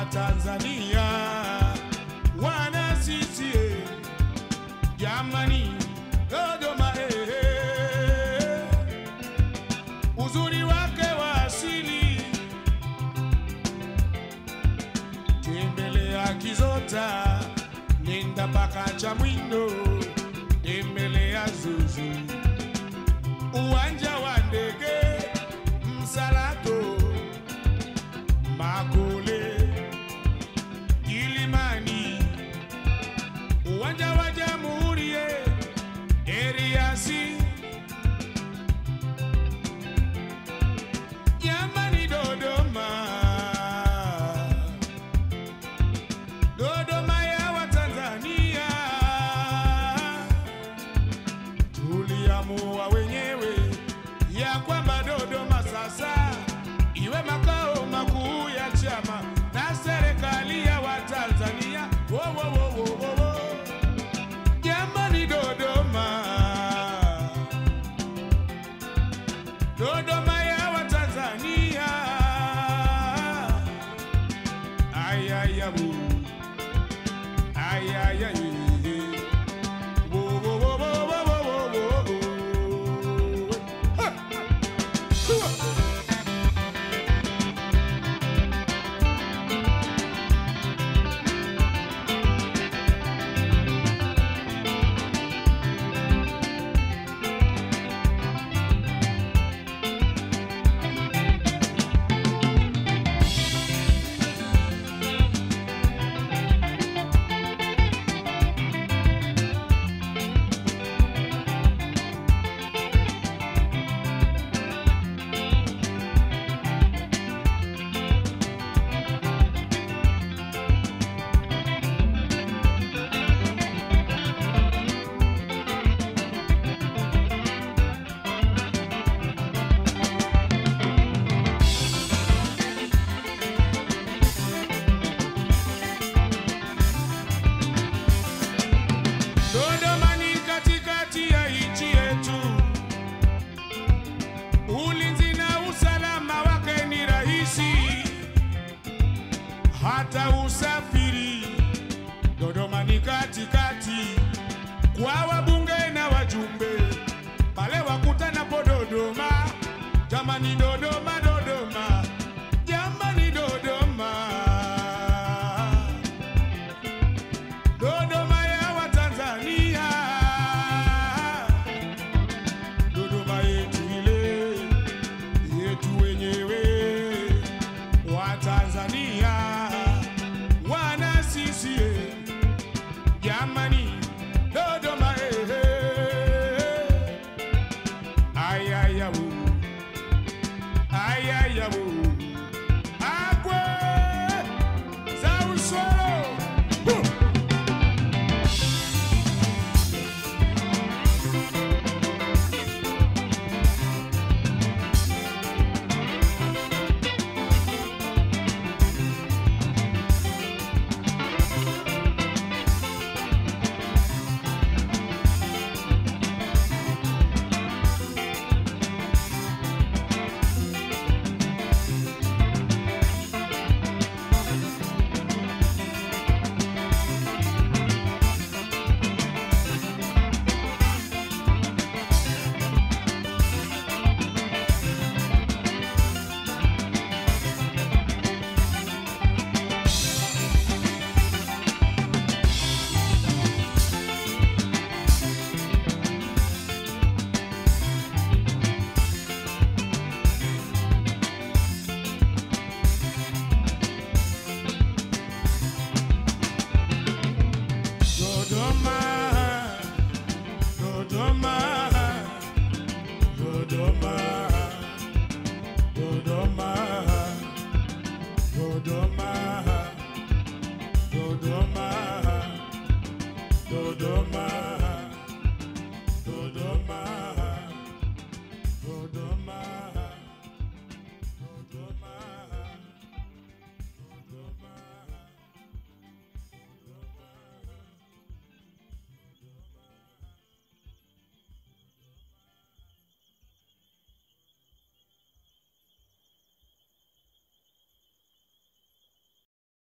Tanzania wana CCM jamani, Dodoma eh, eh. uzuri wake wa asili, tembelea Kizota, nenda mpaka Chamwindo, tembelea Zuzu, uwanja wa ndege Msalato, Makole, Kilimani, uwanja wa Jamhuri, eh, Eriasi, jamani, Dodoma, Dodoma ya Watanzania, tuliamua wenyewe ya kwamba Dodoma sasa iwe makao makuu ya chama na serikali ya Watanzania. Wo, wo, wo, wo, wo, wo. Jamani, Dodoma, Dodoma ya Watanzania, ayayabu ayayaye Wo, wo, wo, wo, wo, wo, wo, wo, wo. Ha! Hua! Dodoma ni katikati ya nchi yetu, ulinzi na usalama wake ni rahisi, hata usafiri. Dodoma ni katikati kwa wabunge na wajumbe, pale wakutanapo Dodoma. Jamani, Dodoma, Dodoma, jamani, Dodoma. Dodoma ya Watanzania, Dodoma yetu ile yetu wenyewe Watanzania, wana CCM jamani, Dodoma eh, eh, ayayabu ayayabu akwe za usoro Huh! Dodoma, Dodoma, Dodoma, Dodoma, Dodoma, Dodoma, Dodoma.